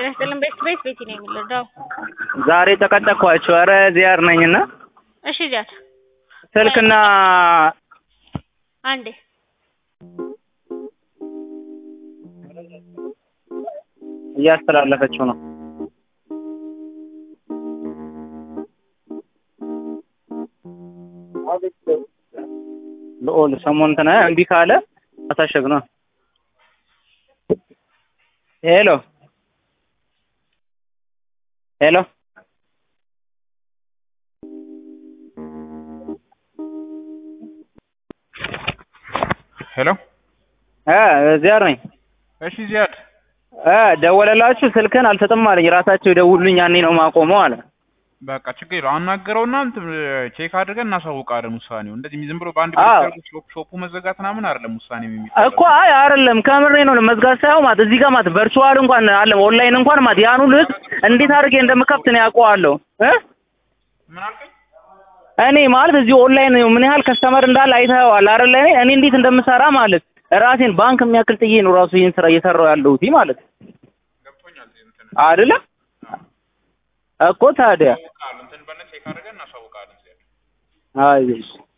ጤና ይስጥልን ቤት ቤት ቤቲ ነው የሚለው ዛሬ ተቀጠቅኳቸው። ኧረ ዚያር ነኝና እሺ ዚያድ ስልክና አንዴ እያስተላለፈችው ነው። ልኦል ሰሞኑን እንትን እምቢ ካለ አሳሸግ ነው። ሄሎ ሄሎ ሄሎ እ ዚያር ነኝ። እሺ ዚያድ እ ደወለላችሁ ስልክን አልሰጥም አለኝ። ራሳቸው ይደውሉልኝ ያኔ ነው ማቆመው አለ። በቃ ችግር የለውም አናገረውና እንትን ቼክ አድርገን እናሳውቃለን ውሳኔው። እንደዚህ ዝም ብሎ በአንድ አዎ። ብቻ ሾፕ ሾፑ መዘጋት ምናምን አይደለም ውሳኔ እኮ አይ አይደለም ከምሬ ነው። መዝጋት ሳይሆን ማለት እዚህ ጋር ማለት ቨርቹዋል እንኳን አለ ኦንላይን እንኳን ማለት ያን ሁሉ ህዝብ እንዴት አድርጌ እንደምከፍት ነው ያውቀዋለሁ እ ምን አልከኝ? እኔ ማለት እዚህ ኦንላይን ምን ያህል ከስተመር እንዳለ አይተኸዋል አይደለ? እኔ እኔ እንዴት እንደምሰራ ማለት ራሴን ባንክ የሚያክል ጥዬ ነው ራሱ ይህን ስራ እየሰራው ያለሁት ማለት ገብቶኛል። እንትን አይደለ እኮ ታዲያ እናሳውቃለን። እንትን በለን ቼክ አድርገን እናሳውቃለን ዚያድ አይ